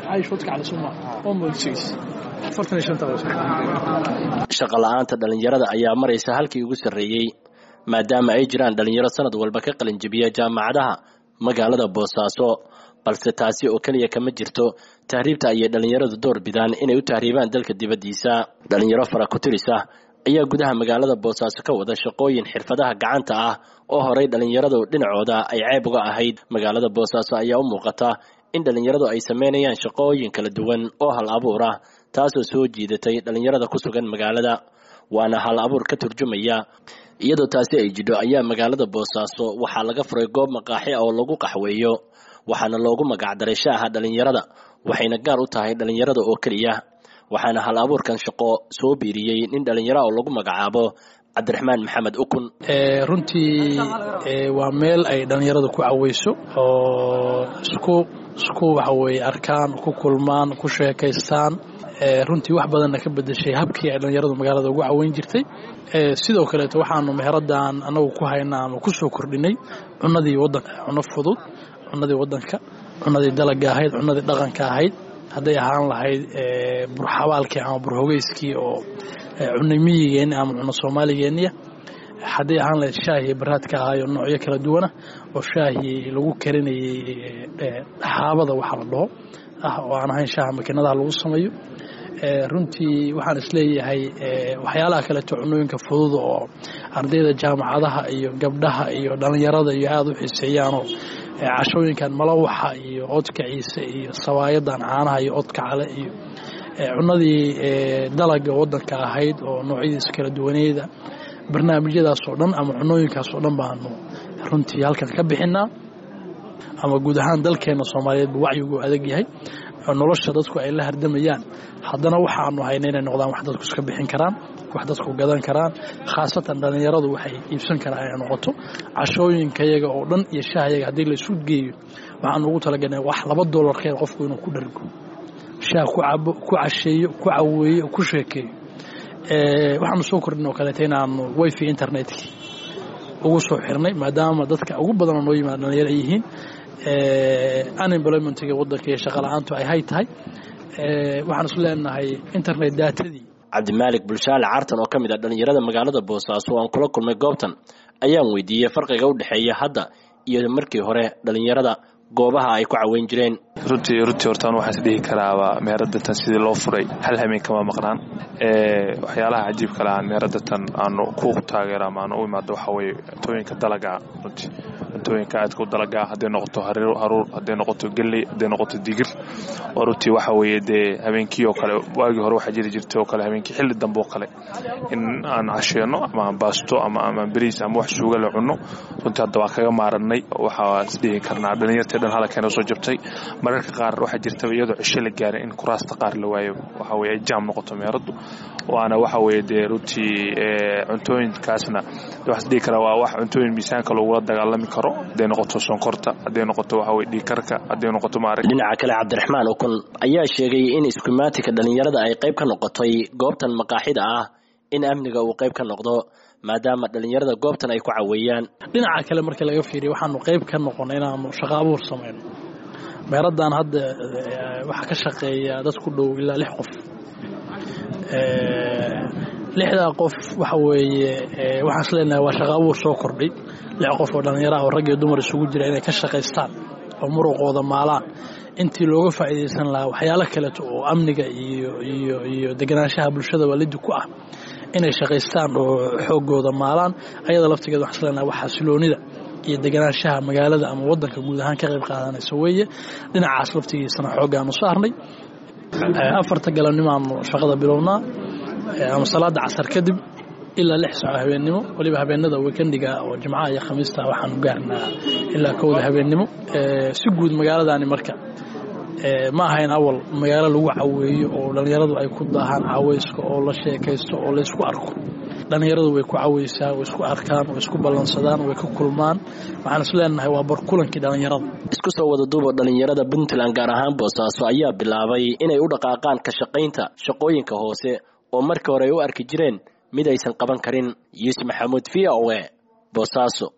caayishoodka cali suma oo moodsigiis afartan iyo shanta shaqa la'aanta dhallinyarada ayaa maraysa halkii ugu sarreeyey maadaama ay jiraan dhallinyaro sanad walba ka qalinjabiya jaamacadaha magaalada boosaaso balse taasi oo keliya kama jirto tahriibta ayay dhallinyaradu door bidaan inay u tahriibaan dalka dibaddiisa dhallinyaro fara ku tiris ah ayaa gudaha magaalada boosaaso ka wada shaqooyin xirfadaha gacanta ah oo horay dhallinyaradu dhinacooda ay ceeb uga ahayd magaalada boosaaso ayaa u muuqata in dhallinyaradu ay sameynayaan shaqooyin kala duwan oo hal abuur ah taasoo soo jiidatay dhallinyarada ku sugan magaalada waana hal abuur ka turjumaya iyadoo taasi ay jidho ayaa magaalada boosaaso waxaa laga furay goob maqaaxi ah oo lagu qaxweeyo waxaana loogu magacdaray shaaha dhallinyarada waxayna gaar u tahay dhallinyarada oo keliya waxaana hal abuurkan shaqo soo biiriyey nin dhallinyara oo lagu magacaabo cabdiraxmaan maxamed ukun runtii waa meel ay dhallinyaradu ku caweyso oo isku isku waxa weye arkaan ku kulmaan ku sheekaystaan runtii wax badanna ka bedeshay habkii ay dhallinyaradu magaalada ugu caweyn jirtay sidoo kaleeto waxaanu meheradan anagu ku haynaa ama ku soo kordhinay cunadii wadanka cuno fudud cunadii wadanka cunadii dalaga ahayd cunadii dhaqanka ahayd hadday ahaan lahayd burxabaalkii ama burhogeyskii oo cunay miyigeenni ama cuno soomaaligeeniya hadday ahaan lahayd shaahii baraadka ahaayo noocyo kala duwana oo shaahii lagu karinayay xaabada waxa la dhaho ah oo aan ahayn shaaha makiinadaha lagu sameeyo runtii waxaan isleeyahay waxyaalaha kaleeto cunooyinka fudud oo ardayda jaamacadaha iyo gabdhaha iyo dhallinyarada iyo aada u xiiseeyaanoo cashooyinkan malawaxa iyo odka ciise iyo sawaayadan caanaha iyo odka cale iyo cunadii dalaga wadanka ahayd oo noocyadiisa kala duwaneeda barnaamijyadaas oo dhan ama cunooyinkaas oo dhan baanu runtii halkan ka bixinaa ama guud ahaan dalkeena soomaaliyeed buu wacyigu adag yahay nolosha dadku ay la hardamayaan haddana waxaanu hayna inay noqdaan wax dadku iska bixin karaan wax dadku gadan karaan khaasatan dhallinyaradu waxay iibsan karaan inay noqoto cashooyinkayaga oo dhan iyo shaahayaga haddii laysu geeyo waxaanu ugu talagalnay wax laba doolarkeed qofku inuu ku dhargo shaah ku cabo ku casheeyo ku caweeyo ku sheekeeyo waxaanu soo kordhin oo kaleeta inaanu wifi internetkii ugu soo xirnay maadaama dadka ugu badanoo noo yimaada dhalinyaro ay yihiin unemploymentiga wadanka iyo shaqala-aantu ay hay tahay waxaan isu leenahay internet daatadii cabdimaalik bulshaale cartan oo ka mid ah dhallinyarada magaalada boosaaso oo aan kula kulmay goobtan ayaan weydiiyey farqiga u dhexeeya hadda iyo markii hore dhallinyarada goobaha ay ku caweyn jireen runtii runtii hortaan waxaan is dhihi karaaba meeradatan sidii loo furay hal hameen kama maqnaan waxyaalaha cajiibka lahaan meeradatan aanu ku taageero ama aanu u imaado waxaa weeye cuntooyinka dalagaa runtii cuntooyinka aadka u dalagaa hadday noqoto haruur hadday noqoto gelley hadday noqoto digir oo runtii waxa weeye dee habeenkii oo kale waagii hore waxaa jiri jirtay oo kale habeenkii xilli dambe oo kale in aan casheenno ama aan baasto ama ama beriis ama wax suuga la cunno runtii hadda waa kaga maaranay waxaa is dhihi karnaa dhalinyartii dhan halkeena soo jabtay mararka qaar waxaa jirtaba iyadoo cisho la gaaray in kuraasta qaar la waayo waxa weye ay jaam noqoto meeraddu waana waxa weye dee runtii cuntooyinkaasna waxaa is dhihi karaa waa wax cuntooyin miisaanka loogula dagaalami karo hadday noqoto sonkorta hadday noqoto waxa weye dhiigkarka hadday noqoto maarag dhinaca kale cabdiraxmaan ukun ayaa sheegay in iskumaatika dhallinyarada ay qayb ka noqotay goobtan maqaaxida ah in amniga uu qayb ka noqdo maadaama dhallinyarada goobtan ay ku caweeyaan dhinaca kale markii laga fiiriya waxaanu qayb ka noqon inaanu shaqo abuur samayno meeradan hadda waxaa ka shaqeeya dad ku dhow ilaa lix qof lixdaa qof waxa weeye waxaan is leenahay waa shaqo abuur soo kordhay lix qof oo dhallinyaraha oo rag iyo dumar isugu jira inay ka shaqaystaan oo muruqooda maalaan intii looga faa'iidaysan lahaa waxyaalo kaleeto oo amniga iyo iyo iyo deganaanshaha bulshada waalidi ku ah inay shaqaystaan oo xoogooda maalaan ayada laftigeeda waxaan is leenahay waa xasiloonida iyo deganaanshaha magaalada ama wadanka guud ahaan ka qayb qaadanaysa weeye dhinacaas laftigiisana xooggaanu saarnay afarta galabnimaanu shaqada bilownaa ama salaada casar kadib ilaa lix saco habeennimo waliba habeenada wekendiga oo jimcaha iyo khamiista waxaanu gaarnaa ilaa kowda habeennimo si guud magaaladani marka ma ahayn awal magaalo lagu caweeyo oo dhallinyaradu ay ku daahaan caweyska oo la sheekaysto oo laysku arko dhallinyaradu way ku caweysaa way isku arkaan way isku ballansadaan way ka kulmaan waxaan is leenahay waa barkulankii dhallinyarada isku soo wada duuba dhallinyarada puntland gaar ahaan boosaaso ayaa bilaabay inay u dhaqaaqaan ka shaqaynta shaqooyinka hoose oo markii hore ay u arki jireen mid aysan qaban karin yuusuf maxamuud v o e boosaaso